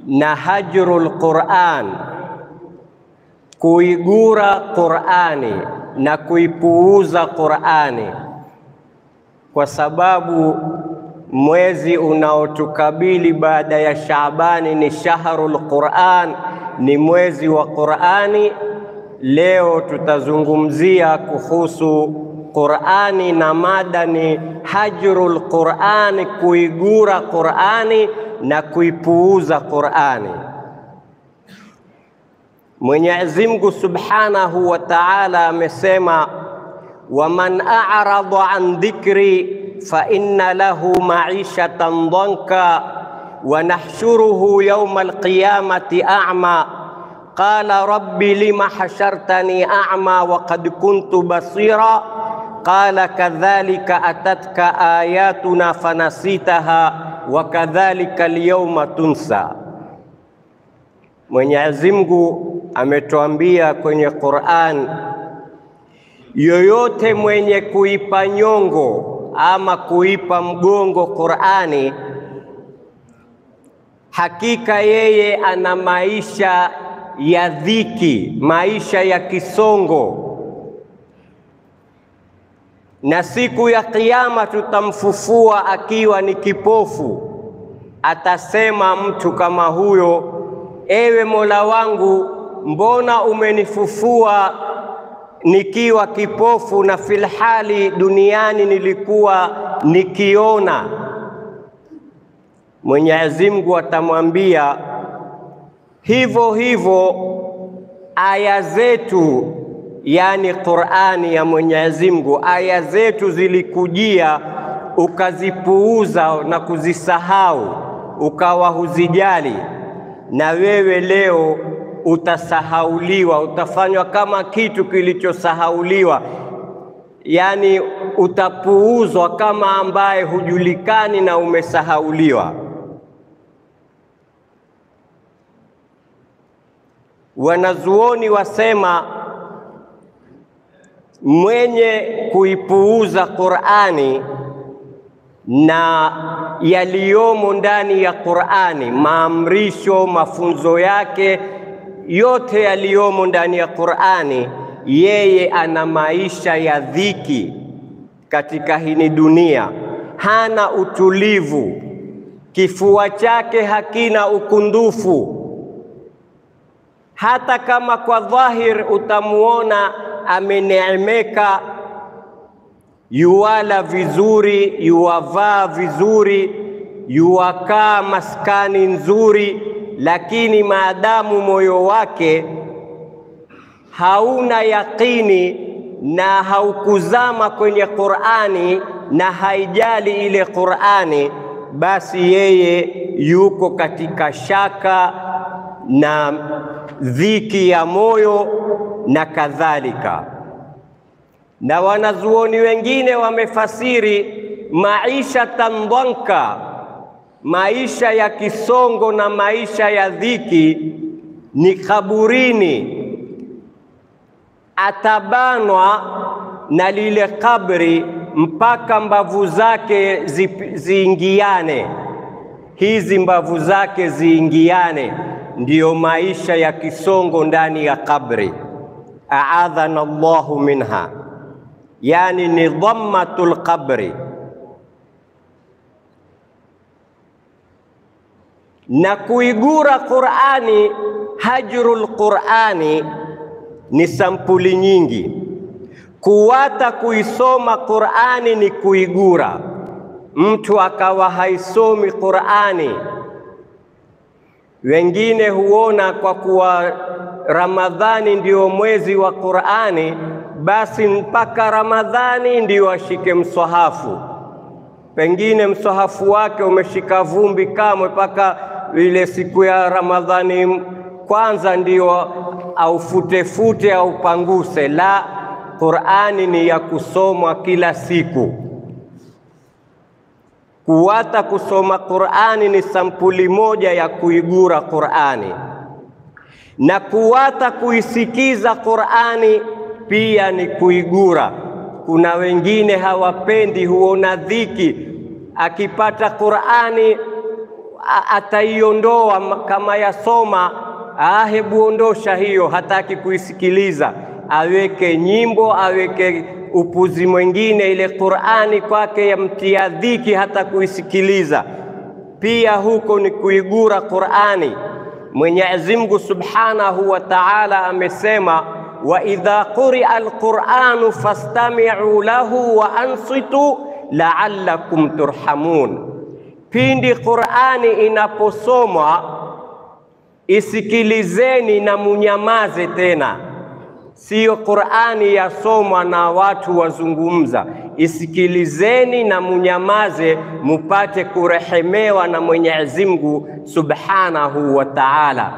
na hajrul Qur'an, kuigura Qur'ani na kuipuuza Qur'ani, kwa sababu mwezi unaotukabili baada ya Shaabani ni shahrul Qur'an, ni mwezi wa Qur'ani. Leo tutazungumzia kuhusu Qur'ani na mada ni hajrul Qur'ani, kuigura Qur'ani na kuipuuza Qur'ani. Mwenyezi Mungu Subhanahu wa Ta'ala amesema, waman a'rada an dhikri fa inna lahu ma'ishatan dhanka wa nahshuruhu yawma alqiyamati a'ma qala rabbi lima hashartani a'ma wa qad kuntu basira qala kadhalika atatka ayatuna fanasitaha wa kadhalika alyawma tunsa. Mwenyezi Mungu ametuambia kwenye Qur'an, yoyote mwenye kuipa nyongo ama kuipa mgongo Qur'ani, hakika yeye ana maisha ya dhiki, maisha ya kisongo, na siku ya Kiyama tutamfufua akiwa ni kipofu. Atasema mtu kama huyo, ewe Mola wangu, mbona umenifufua nikiwa kipofu na filhali duniani nilikuwa nikiona? Mwenyezi Mungu atamwambia hivyo hivyo, aya zetu, yani Qur'ani ya Mwenyezi Mungu, aya zetu zilikujia ukazipuuza na kuzisahau, ukawa huzijali, na wewe leo utasahauliwa, utafanywa kama kitu kilichosahauliwa, yaani utapuuzwa kama ambaye hujulikani na umesahauliwa. Wanazuoni wasema mwenye kuipuuza Qur'ani na yaliyomo ndani ya Qur'ani, maamrisho, mafunzo yake yote yaliyomo ndani ya Qur'ani, yeye ana maisha ya dhiki katika hii dunia, hana utulivu, kifua chake hakina ukundufu. Hata kama kwa dhahir utamuona ameneemeka, yuwala vizuri, yuwavaa vizuri, yuwakaa maskani nzuri lakini maadamu moyo wake hauna yaqini na haukuzama kwenye Qur'ani na haijali ile Qur'ani, basi yeye yuko katika shaka na dhiki ya moyo na kadhalika. Na wanazuoni wengine wamefasiri maisha tandhanka maisha ya kisongo na maisha ya dhiki ni kaburini, atabanwa na lile kabri mpaka mbavu zake zi, ziingiane, hizi mbavu zake ziingiane, ndiyo maisha ya kisongo ndani ya kabri. Aadhana Allahu minha, yani ni dhammatul qabri na kuigura Qur'ani, hajrul Qur'ani ni sampuli nyingi. Kuwata kuisoma Qur'ani ni kuigura, mtu akawa haisomi Qur'ani. Wengine huona kwa kuwa Ramadhani ndio mwezi wa Qur'ani, basi mpaka Ramadhani ndio ashike mswahafu. Pengine mswahafu wake umeshika vumbi kamwe mpaka ile siku ya Ramadhani kwanza ndio aufutefute au panguse. La, Qur'ani ni ya kusomwa kila siku. Kuwata kusoma Qur'ani ni sampuli moja ya kuigura Qur'ani, na kuwata kuisikiza Qur'ani pia ni kuigura. Kuna wengine hawapendi, huona dhiki akipata Qur'ani ataiondoa kama yasoma, ah, hebu ondosha hiyo, hataki kuisikiliza, aweke nyimbo, aweke upuzi mwingine, ile Qur'ani kwake yamtia dhiki hata kuisikiliza. Pia huko ni kuigura Qur'ani. Mwenyezi Mungu Subhanahu wa Ta'ala amesema, wa idha quria alquranu fastami'u lahu wa ansitu la'allakum turhamun, pindi Qur'ani inaposomwa isikilizeni na munyamaze tena. Siyo Qur'ani yasomwa na watu wazungumza, isikilizeni na munyamaze, mupate kurehemewa na Mwenyezi Mungu Subhanahu wa Ta'ala.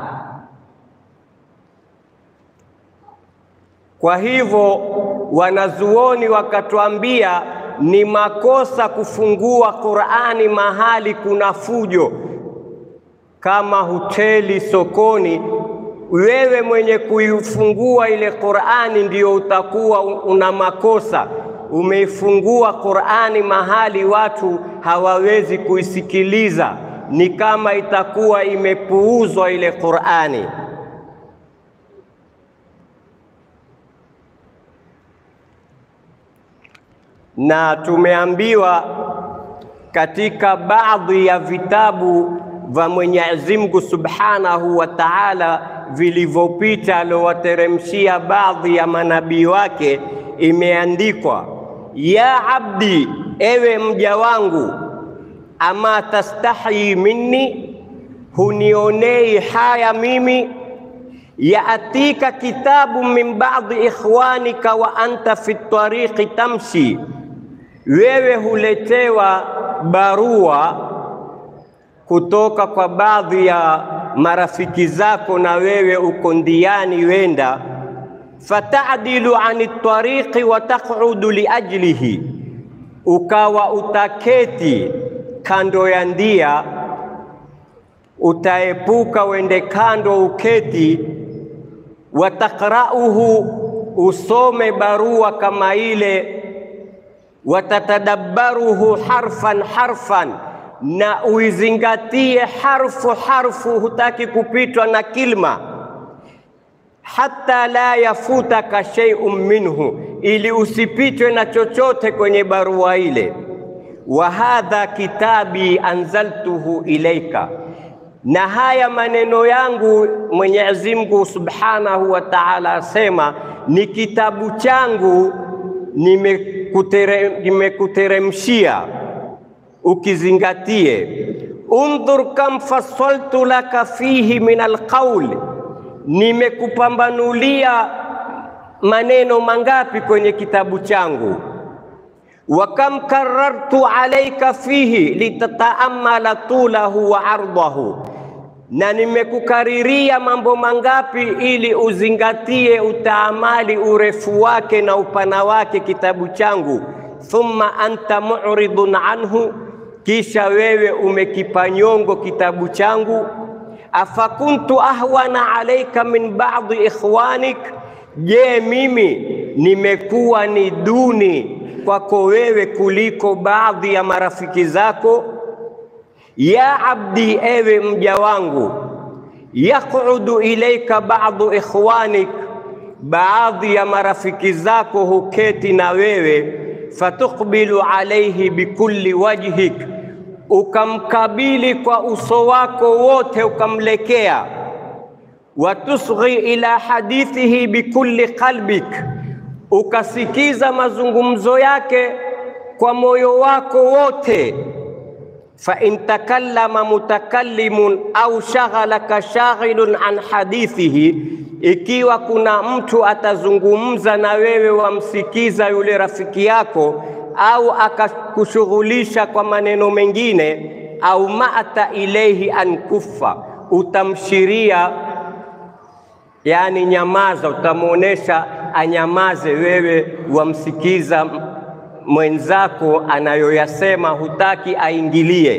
Kwa hivyo wanazuoni wakatuambia ni makosa kufungua Qur'ani mahali kuna fujo, kama hoteli, sokoni. Wewe mwenye kuifungua ile Qur'ani ndio utakuwa una makosa. Umeifungua Qur'ani mahali watu hawawezi kuisikiliza, ni kama itakuwa imepuuzwa ile Qur'ani. na tumeambiwa katika baadhi ya vitabu vya Mwenyezi Mungu Subhanahu wa Ta'ala vilivyopita aliowateremshia baadhi ya manabii wake, imeandikwa ya abdi, ewe mja wangu, ama tastahi minni, hunionei haya mimi yaatika kitabu min ba'di ikhwanika wa anta fi tariqi tamshi wewe huletewa barua kutoka kwa baadhi ya marafiki zako, na wewe uko ndiani wenda, fatadilu ani tariqi wa taqudu liajlihi, ukawa utaketi kando ya ndia, utaepuka wende kando uketi, watakrauhu, usome barua kama ile watatadabbaruhu harfan harfan, na uizingatie harfu harfu, hutaki kupitwa na kilma. Hatta la yafutaka shay'un minhu, ili usipitwe na chochote kwenye barua ile. Wa hadha kitabi anzaltuhu ilaika, na haya maneno yangu Mwenyezi Mungu Subhanahu wa Ta'ala asema ni kitabu changu nimekuteremshia ukizingatie. Undhur kam fassaltu laka fihi min alqaul, nimekupambanulia maneno mangapi kwenye kitabu changu. Wa kam karartu alaika fihi litataamala tulahu wa ardahu, na nimekukariria mambo mangapi ili uzingatie, utaamali urefu wake na upana wake kitabu changu. Thumma anta mu'ridun anhu, kisha wewe umekipa nyongo kitabu changu. Afakuntu ahwana alaika min ba'di ikhwanik, je, mimi nimekuwa ni duni kwako wewe kuliko baadhi ya marafiki zako? Ya abdi, ewe mja wangu, yaqudu ilaika ba'du ikhwanik, baadhi ya marafiki zako huketi na wewe, fatukbilu alayhi bikulli wajhik, ukamkabili kwa uso wako wote ukamlekea, watusghi ila hadithihi bikulli qalbik, ukasikiza mazungumzo yake kwa moyo wako wote fa in takallama mutakallimun au shaghalaka shaghilun an hadithihi, ikiwa kuna mtu atazungumza na wewe wamsikiza yule rafiki yako, au akakushughulisha kwa maneno mengine, au mata ilaihi an kuffa, utamshiria yani nyamaza, utamwonyesha anyamaze, wewe wamsikiza mwenzako anayoyasema hutaki aingilie.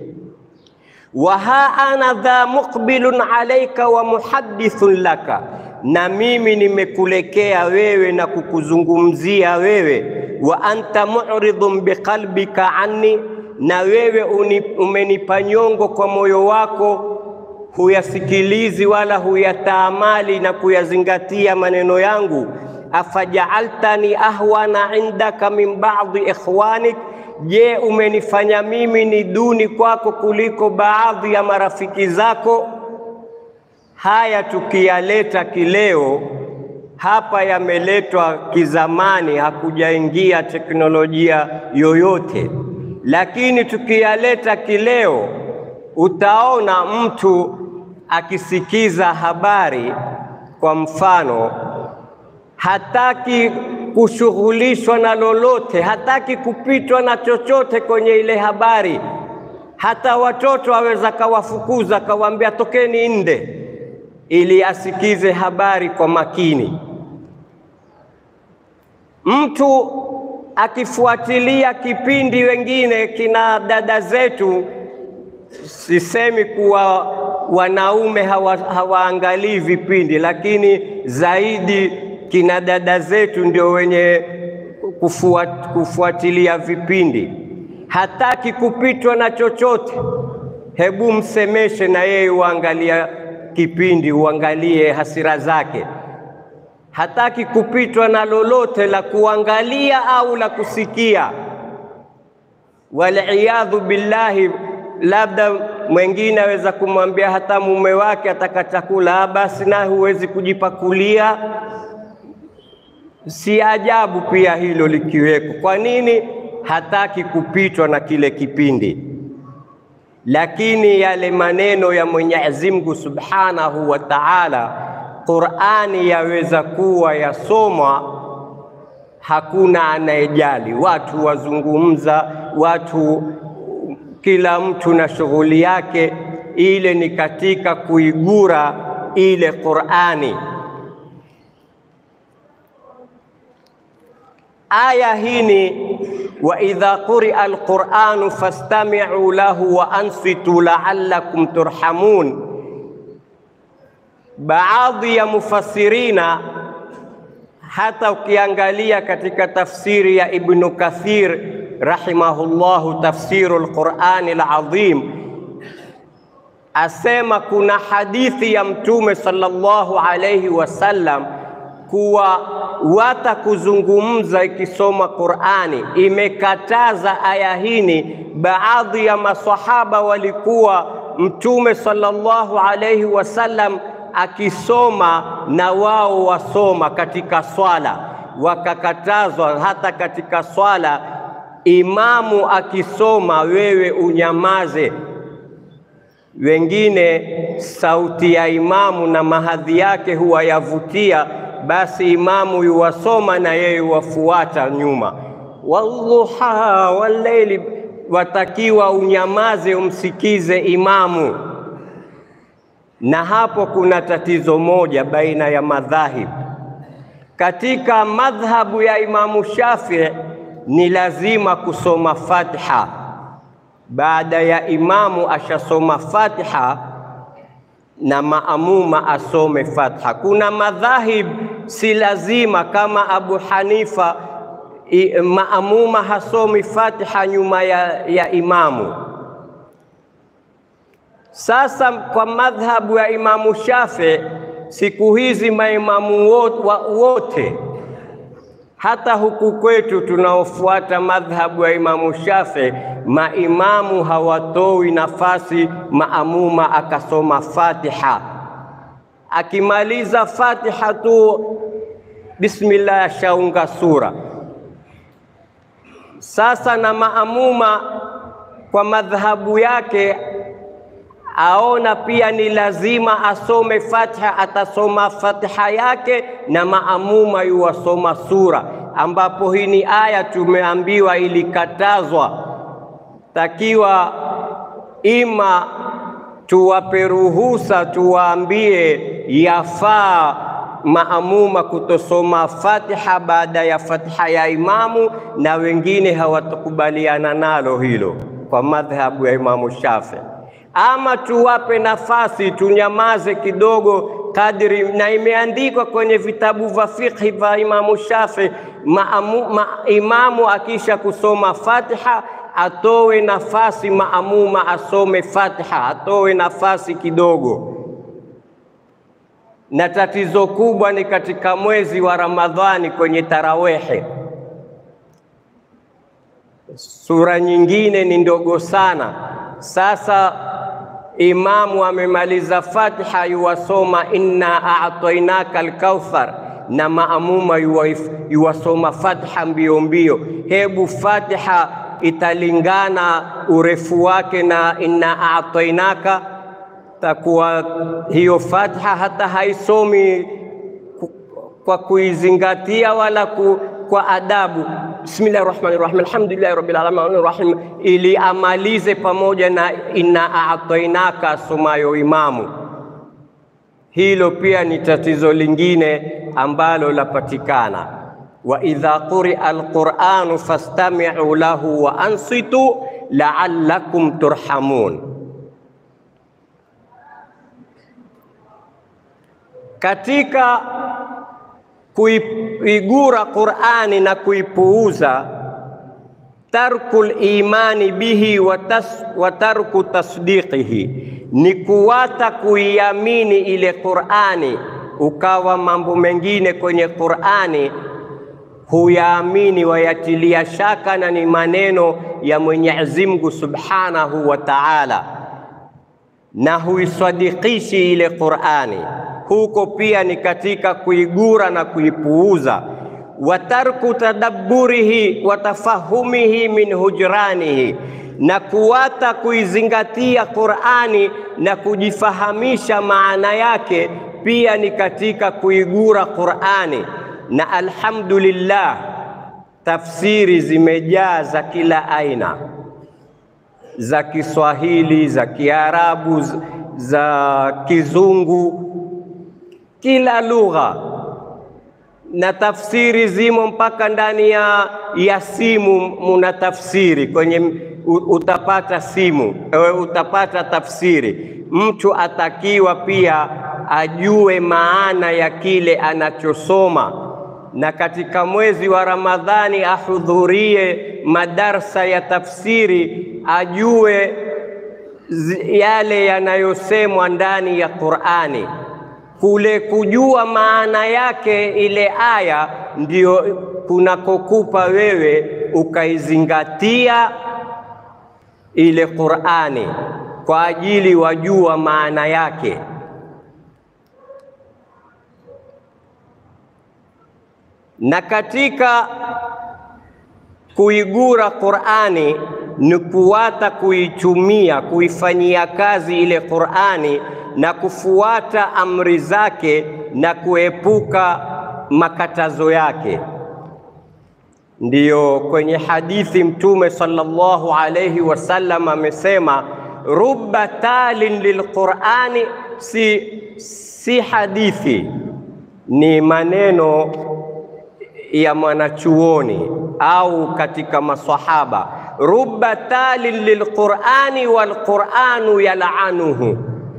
wa ha ana dha muqbilun alaika wa muhaddithun laka, na mimi nimekulekea wewe na kukuzungumzia wewe. wa anta mu'ridun biqalbika anni, na wewe uni, umenipa nyongo kwa moyo wako, huyasikilizi wala huyataamali na kuyazingatia maneno yangu. afajaaltani ahwana indaka min ba'di ikhwanik, je, umenifanya mimi ni duni kwako kuliko baadhi ya marafiki zako? Haya tukiyaleta kileo hapa yameletwa kizamani, hakujaingia teknolojia yoyote, lakini tukiyaleta kileo, utaona mtu akisikiza habari, kwa mfano, hataki kushughulishwa na lolote, hataki kupitwa na chochote kwenye ile habari. Hata watoto aweza kawafukuza, kawaambia tokeni nde, ili asikize habari kwa makini. Mtu akifuatilia kipindi, wengine kina dada zetu, sisemi kuwa wanaume hawa, hawaangalii vipindi, lakini zaidi kina dada zetu ndio wenye kufuat, kufuatilia vipindi. Hataki kupitwa na chochote, hebu msemeshe na yeye uangalia kipindi, uangalie hasira zake hataki kupitwa na lolote la kuangalia au la kusikia. Waliyadhu billahi, labda mwengine aweza kumwambia hata mume wake ataka chakula, basi na huwezi kujipakulia. Si ajabu pia hilo likiweko. Kwa nini? Hataki kupitwa na kile kipindi. Lakini yale maneno ya Mwenyezi Mungu Subhanahu wa Ta'ala Qur'ani yaweza kuwa yasomwa, hakuna anayejali, watu wazungumza, watu kila mtu na shughuli yake. Ile ni katika kuigura ile Qur'ani. Aya hini wa idha quria alquranu fastami'u lahu wa ansitu la'allakum turhamun Baadhi ya mufassirina hata ukiangalia katika tafsiri ya Ibnu Kathir rahimahullahu, tafsiru lqurani alazim, asema kuna hadithi ya Mtume sallallahu alayhi wasallam kuwa wata kuzungumza ikisoma Qurani imekataza aya hini. Baadhi ya masahaba walikuwa Mtume sallallahu alayhi wasallam akisoma na wao wasoma katika swala, wakakatazwa hata katika swala, imamu akisoma wewe unyamaze. Wengine sauti ya imamu na mahadhi yake huwa yavutia, basi imamu yuwasoma na yeye wafuata nyuma. Wadhuha walleili, watakiwa unyamaze umsikize imamu na hapo kuna tatizo moja baina ya madhahib. Katika madhhabu ya Imamu Shafii ni lazima kusoma Fatiha baada ya imamu ashasoma Fatiha na maamuma asome Fatiha. Kuna madhahib si lazima, kama Abu Hanifa i, maamuma hasomi Fatiha nyuma ya, ya imamu. Sasa kwa madhhabu ya Imamu Shafi, siku hizi maimamu wote, hata huku kwetu tunaofuata madhhabu ya Imamu Shafi, maimamu hawatoi nafasi maamuma akasoma Fatiha. Akimaliza Fatiha tu bismillah, ashaunga sura. Sasa na maamuma kwa madhhabu yake aona pia ni lazima asome Fatiha, atasoma Fatiha yake na maamuma yuwasoma sura, ambapo hii ni aya tumeambiwa ilikatazwa. Takiwa ima tuwape ruhusa, tuwaambie yafaa maamuma kutosoma Fatiha baada ya Fatiha ya imamu, na wengine hawatakubaliana nalo hilo kwa madhhabu ya Imamu Shafi ama tuwape nafasi tunyamaze kidogo kadri, na imeandikwa kwenye vitabu vya fikhi vya Imamu Shafi, maamu, ma, imamu akisha kusoma Fatiha atowe nafasi maamuma asome Fatiha, atowe nafasi kidogo. Na tatizo kubwa ni katika mwezi wa Ramadhani kwenye tarawehe, sura nyingine ni ndogo sana. Sasa imamu amemaliza Fatiha, yuwasoma inna a'tainaka alkauthar na maamuma yuwasoma Fatiha mbio mbio. Hebu Fatiha italingana urefu wake na inna a'tainaka? Takuwa hiyo Fatiha hata haisomi kwa kuizingatia wala ku, kwa adabu. Bismillahir Rahmanir Rahim, alhamdulillahi rabbil alamin rahim, ili amalize pamoja na inna a'tainaka asomayo imamu. Hilo pia ni tatizo lingine ambalo lapatikana. wa idha quria alquranu fastami'u lahu wa ansitu la'allakum turhamun. Katika kuigura Qur'ani na kuipuuza, tarkul imani bihi wa, tas, wa tarku tasdiqihi, ni kuwata kuiamini ile Qur'ani, ukawa mambo mengine kwenye Qur'ani huyaamini wayatilia shaka, na ni maneno ya Mwenyezi Mungu Subhanahu wa Ta'ala, na huisadikishi ile Qur'ani huko pia ni katika kuigura na kuipuuza. wa tarku tadabburihi wa tafahumihi min hujranihi, na kuwata kuizingatia Qur'ani na kujifahamisha maana yake pia ni katika kuigura Qur'ani. Na alhamdulillah, tafsiri zimejaa za kila aina, za Kiswahili, za Kiarabu, za Kizungu kila lugha na tafsiri zimo mpaka ndani ya, ya simu. Muna tafsiri kwenye, utapata simu, utapata tafsiri. Mtu atakiwa pia ajue maana ya kile anachosoma, na katika mwezi wa Ramadhani ahudhurie madarsa ya tafsiri, ajue yale yanayosemwa ndani ya Qur'ani kule kujua maana yake ile aya ndio kunakokupa wewe ukaizingatia ile Qur'ani kwa ajili wajua maana yake. Na katika kuigura Qur'ani ni kuwata kuitumia, kuifanyia kazi ile Qur'ani na kufuata amri zake na kuepuka makatazo yake. Ndiyo kwenye hadithi Mtume sallallahu alayhi wasallam amesema, rubba talin lilqurani, si, si hadithi, ni maneno ya mwanachuoni au katika maswahaba. Rubba talin lilqurani walquranu yalanuhu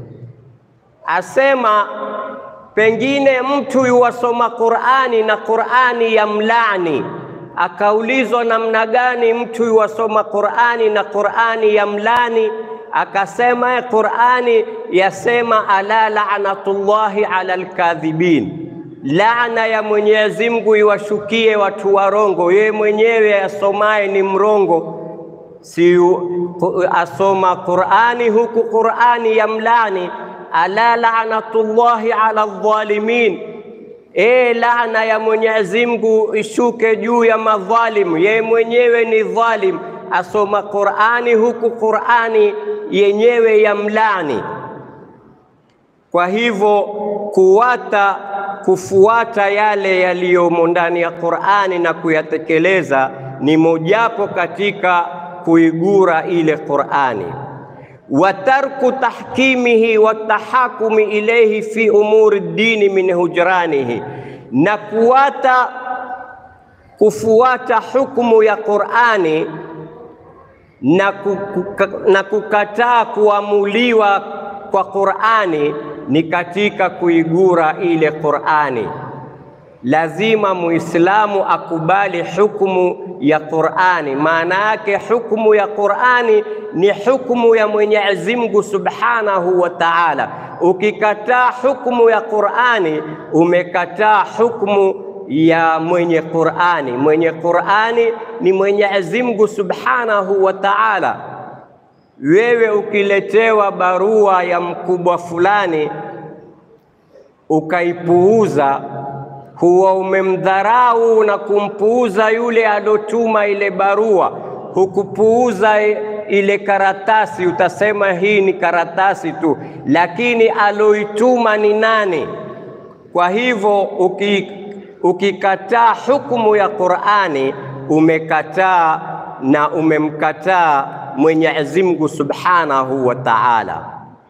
asema pengine mtu yuwasoma Qur'ani na Qur'ani ya mlani. Akaulizwa namna gani mtu yuwasoma Qur'ani na Qur'ani ya mlani? Akasema Qur'ani yasema ala la'natullahi ala alkadhibin, laana ya Mwenyezi Mungu iwashukie watu warongo. Yeye mwenyewe asomaye ni mrongo, si asoma Qur'ani huku Qur'ani ya mlani ala la'natullahi ala dhalimin, e, laana ya Mwenyezi Mungu ishuke juu ya madhalimu. Yeye mwenyewe ni dhalim, asoma Qur'ani huku Qur'ani yenyewe ya mlani. Kwa hivyo kuwata kufuata yale yaliyomo ndani ya Qur'ani na kuyatekeleza ni mojapo katika kuigura ile Qur'ani wa tarku tahkimihi wa tahakumi ilayhi fi umuri dini min hujranihi, na kuwata kufuata hukumu ya Qur'ani na, kuka, na kukataa kuamuliwa kwa Qur'ani ni katika kuigura ile Qur'ani. lazima Muislamu akubali hukumu ya Qur'ani. Maana yake hukumu ya Qur'ani ni hukumu ya Mwenyezi Mungu Subhanahu wa Ta'ala. Ukikataa hukumu ya Qur'ani, umekataa hukumu ya mwenye Qur'ani. Mwenye Qur'ani ni Mwenyezi Mungu Subhanahu wa Ta'ala. Wewe ukiletewa barua ya mkubwa fulani ukaipuuza, huwa umemdharau na kumpuuza yule alotuma ile barua. Hukupuuza ile karatasi, utasema hii ni karatasi tu, lakini aloituma ni nani? Kwa hivyo uki, ukikataa hukumu ya Qur'ani umekataa na umemkataa Mwenyezi Mungu Subhanahu wa Ta'ala.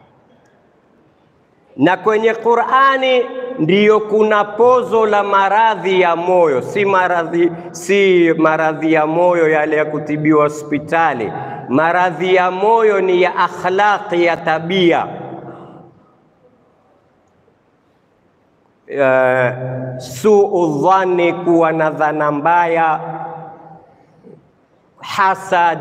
Na kwenye Qur'ani ndiyo kuna pozo la maradhi ya moyo, si maradhi si maradhi ya moyo yale ya kutibiwa hospitali. Maradhi ya moyo ni ya akhlaqi, ya tabia. Uh, suu dhani, kuwa na dhana mbaya, hasad,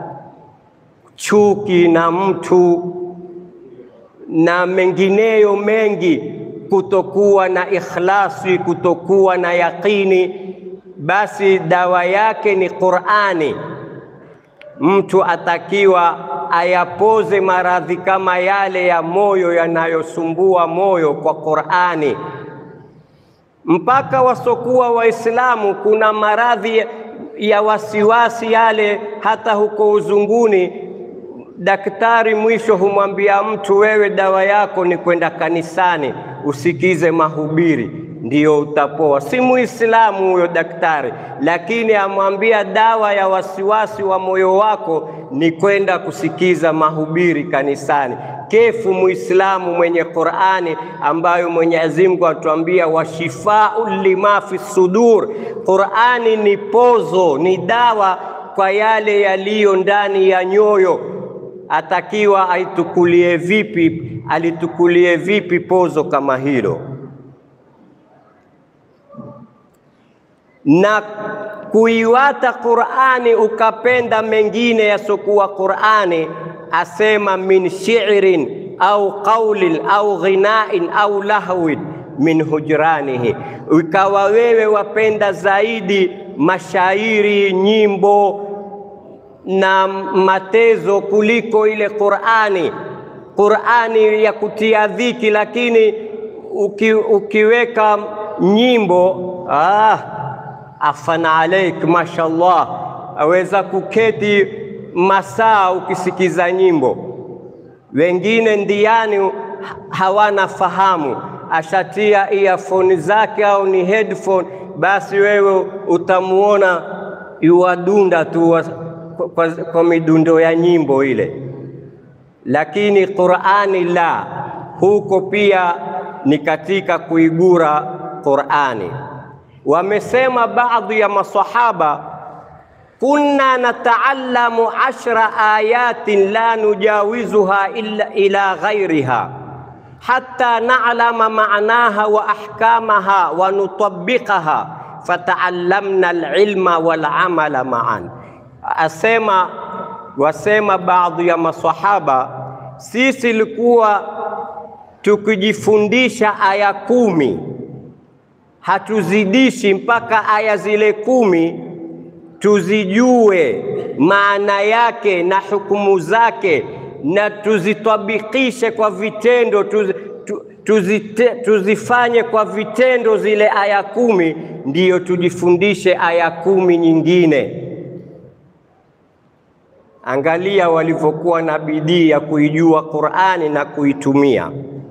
chuki na mtu na mengineyo mengi, kutokuwa na ikhlasi, kutokuwa na yaqini, basi dawa yake ni Qur'ani. Mtu atakiwa ayapoze maradhi kama yale ya moyo yanayosumbua moyo kwa Qur'ani. Mpaka wasokuwa Waislamu kuna maradhi ya wasiwasi yale, hata huko uzunguni daktari mwisho humwambia mtu, wewe dawa yako ni kwenda kanisani usikize mahubiri ndiyo utapoa. Si muislamu huyo daktari, lakini amwambia dawa ya wasiwasi wa moyo wako ni kwenda kusikiza mahubiri kanisani. Kefu muislamu mwenye Qur'ani ambayo Mwenyezi Mungu atuambia washifau lima fi sudur. Qur'ani ni pozo, ni dawa kwa yale yaliyo ndani ya nyoyo atakiwa aitukulie vipi, alitukulie vipi pozo kama hilo, na kuiwata Qur'ani ukapenda mengine yasokuwa Qur'ani, asema min shi'rin au qaulin au ghinain au lahwin min hujranihi, ikawa wewe wapenda zaidi mashairi, nyimbo na matezo kuliko ile Qur'ani. Qur'ani ya kutia dhiki, lakini uki, ukiweka nyimbo ah, afana alaik, mashallah, aweza kuketi masaa ukisikiza nyimbo. Wengine ndiani hawana fahamu, ashatia earphone zake au ni headphone, basi wewe utamuona yuwadunda tu kwa, kwa midundo ya nyimbo ile, lakini Qur'ani la, huko pia ni katika kuigura Qur'ani. Wamesema baadhi ya masahaba, kunna nataallamu ashra ayatin la nujawizuha illa ila ghairiha hatta na'lama ma'naha wa ahkamaha wa nutabiqaha fataallamna alilma wal amala ma'an Asema wasema baadhi ya masahaba, sisi ilikuwa tukijifundisha aya kumi, hatuzidishi mpaka aya zile kumi tuzijue maana yake na hukumu zake, na tuzitabikishe kwa vitendo tuz, tu, tuzite, tuzifanye kwa vitendo zile aya kumi, ndiyo tujifundishe aya kumi nyingine. Angalia walivyokuwa na bidii ya kuijua Qur'ani na kuitumia.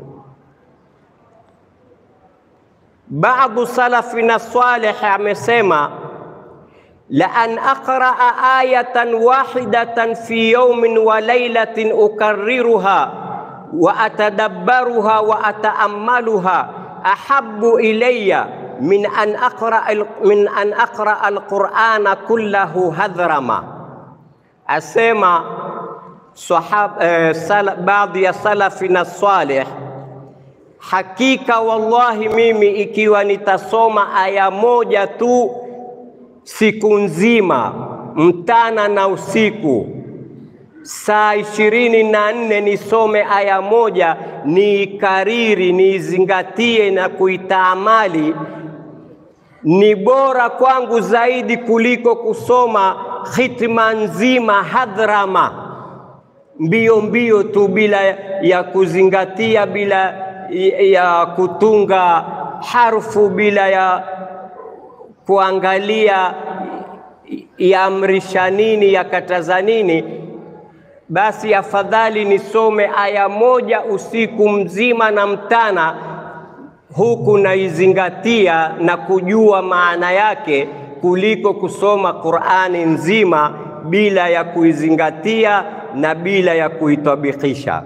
Baadhi salafina salih amesema la an aqraa ayatan wahidatan fi yawmin wa laylatin ukarriruha wa atadabbaruha wa ataammaluha ahabbu ilayya min an aqra min an aqra alqur'ana kullahu hadhrama Asema sahab, eh, sala, baadhi ya salafi na salih, hakika wallahi, mimi ikiwa nitasoma aya moja tu siku nzima, mtana na usiku, saa ishirini na nne nisome aya moja, niikariri, niizingatie na kuitaamali, ni bora kwangu zaidi kuliko kusoma khitma nzima hadhrama, mbio mbio tu, bila ya kuzingatia, bila ya kutunga harfu, bila ya kuangalia yaamrisha nini, yakataza nini. Basi afadhali nisome aya moja usiku mzima na mtana, huku naizingatia na kujua maana yake, kuliko kusoma Qur'ani nzima bila ya kuizingatia na bila ya kuitabikisha.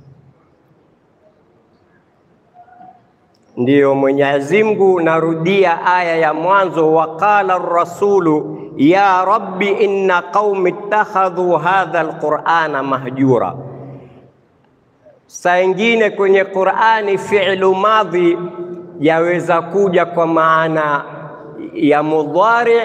Ndiyo Mwenyezi Mungu, narudia aya ya mwanzo, waqala rasulu ya rabbi inna qaumi ittakhadhu hadha alqur'ana mahjura. Saa ingine kwenye Qur'ani fi'lu madhi yaweza kuja kwa maana ya mudhari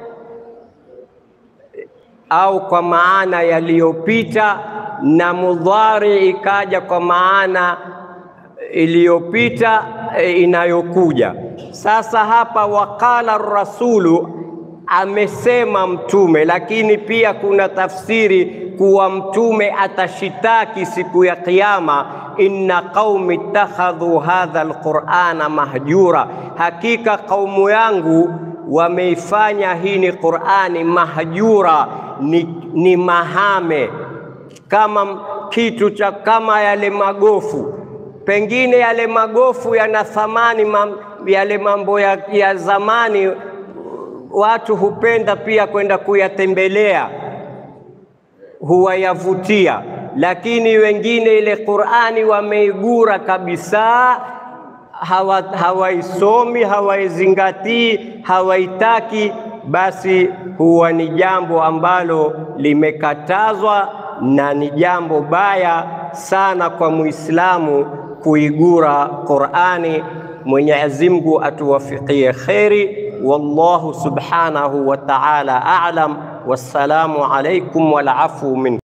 au kwa maana yaliyopita, na mudhari ikaja kwa maana iliyopita e, inayokuja sasa. Hapa waqala rasulu, amesema mtume, lakini pia kuna tafsiri kuwa mtume atashitaki siku ya Kiyama, inna qaumi ittakhadhu hadha alqur'ana mahjura, hakika kaumu yangu wameifanya hii ni Qur'ani mahjura, ni, ni mahame, kama kitu cha kama yale magofu pengine yale magofu yana thamani mam, yale mambo ya, ya zamani watu hupenda pia kwenda kuyatembelea, huwayavutia, lakini wengine ile Qur'ani wameigura kabisa, hawaisomi hawa hawaizingatii, hawaitaki. Basi huwa ni jambo ambalo limekatazwa na ni jambo baya sana kwa Muislamu kuigura Qur'ani. Mwenyezi Mungu atuwafikie kheri. Wallahu subhanahu wa ta'ala a'lam. Wassalamu alaykum wal afu min